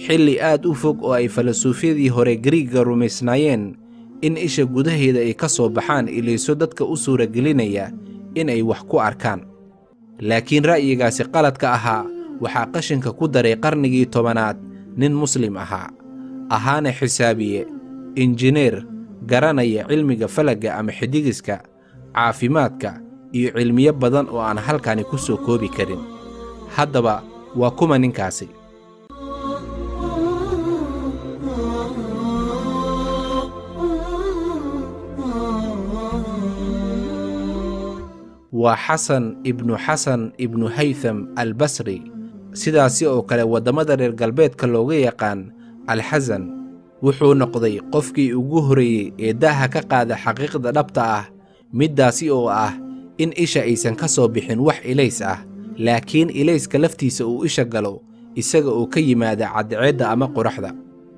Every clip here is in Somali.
xilli aad u fog oo ay falasuufyadii hore gariigga rumaysnaayeen in isha gudaheeda ay ka soo baxaan ilayso dadka u suuragelinaya inay wax ku arkaan laakiin ra'yigaasi qaladka ahaa waxaa qashinka ku daray qarnigii tobanaad nin muslim ahaa ahaana xisaabiye injineer garanaya cilmiga falagga ama xidigiska caafimaadka iyo cilmiyo badan oo aan halkani ku soo koobi karin haddaba waa kuma ninkaasi waa xasan ibnu xasan ibnu haytham albasri sidaasi oo kale waddamada reer galbeedka looga yaqaan alxasan wuxuu noqday qofkii ugu horreeyey ee daaha ka qaada xaqiiqda dhabta ah middaasi oo ah in isha aysan ka soo bixin wax ilays ah laakiin ilayska laftiisa uu isha galo isaga oo ka yimaada cadceedda ama qoraxda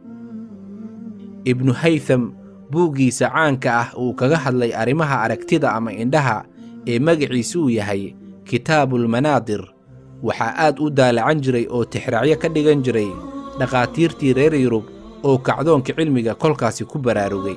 ibnu haytham buuggiisa caanka ah uu kaga hadlay arrimaha aragtida ama indhaha ee magaciisu uu yahay kitaabulmanaadir waxaa aad u daalacan jiray oo tixraacyo ka dhigan jiray dhakhaatiirtii reer yurub oo kacdoonka cilmiga kolkaasi ku baraarugay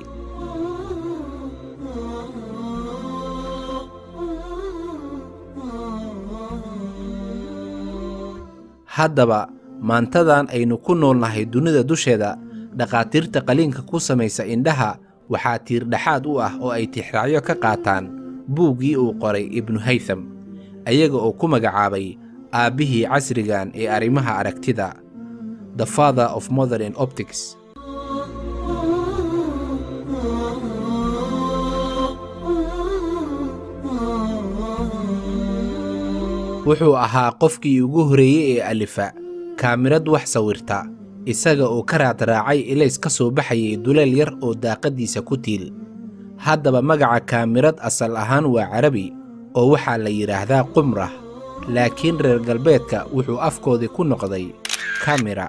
haddaba maantadan aynu ku noolnahay dunida dusheeda dhakhaatiirta qaliinka ku samaysa indhaha waxaa tiirdhexaad u ah oo ay tixraacyo ka qaataan buuggii uu qoray ibnu haytham ayaga oo ku magacaabay aabbihii casrigan ee arrimaha aragtida the father of modern optics wuxuu ahaa qofkii ugu horreeyey ee alifa kaamirad wax sawirta isaga oo ka raadraacay ilays ka soo baxayay duleel yar oo daaqaddiisa ku tiil haddaba magaca kaamirad asal ahaan waa carabi oo waxaa la yidhaahdaa qumrah laakiin reer galbeedka wuxuu afkoodii ku noqday kamira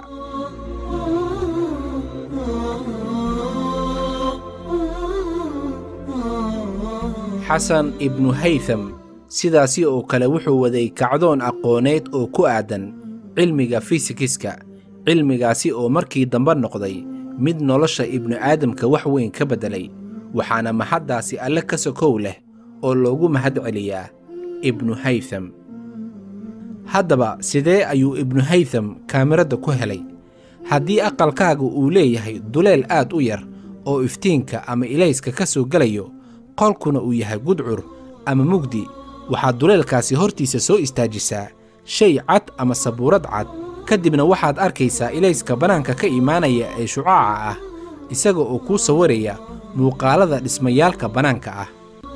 xasan ibnu haytham sidaasi oo kale wuxuu waday kacdoon aqooneed oo ku aadan cilmiga fisikiska cilmigaasi oo markii dambe noqday mid nolosha ibnu aadamka wax weyn ka beddelay waxaana mahaddaasi alle ka sokow leh oo loogu mahad celiyaa ibnu haytham haddaba sidee ayuu ibnu haytham kaamiradda ku helay haddii aqalkaaga uu leeyahay duleel aad u yar oo iftiinka ama ilayska ka soo gelayo qolkuna uu yahay gudcur ama mugdi waxaad duleelkaasi hortiisa soo istaajisaa shay cad ama sabuurad cad ka dibna waxaad arkaysaa ilayska bannaanka ka imaanaya ee shucaaca ah isaga oo kuu sawiraya muuqaalada dhismayaalka bannaanka ah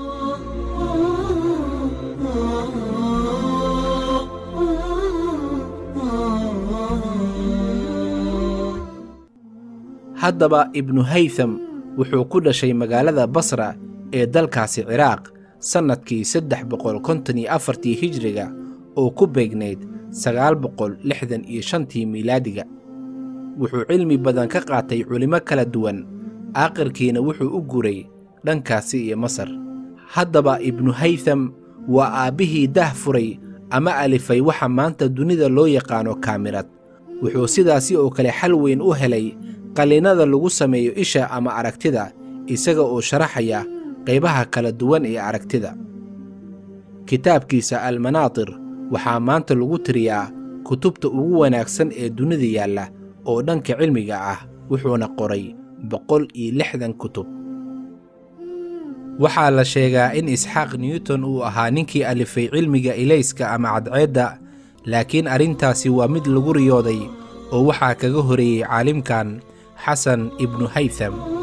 haddaba ibnu haytham wuxuu ku dhashay magaalada basra ee dalkaasi ciraaq sannadkii saddex boqol konton iyo afartii hijriga oo ku beegnayd sagaal boqol lixdan iyo shantii miilaadiga wuxuu cilmi badan ka qaatay culimmo kala duwan aakhirkiina wuxuu u guray dhankaasi iyo masar haddaba ibnu haytham waa aabbihii dah furay ama alifay waxa maanta dunida loo yaqaano kaamirad wuxuu sidaasi oo kale xal weyn u helay qallinnada lagu sameeyo isha ama aragtida isaga oo sharaxaya qaybaha kala duwan ee aragtida kitaabkiisa almanaatir waxaa maanta lagu tiriyaa kutubta ugu wanaagsan ee dunida yaalla oo dhanka cilmiga ah wuxuuna qoray boqol iyo lixdan kutub waxaa la sheegaa in isxaaq newton uu ahaa ninkii alifay cilmiga ilayska ama cadceedda laakiin arrintaasi waa mid lagu riyooday oo waxaa kaga horeeyey caalimkan xasan ibnu haytham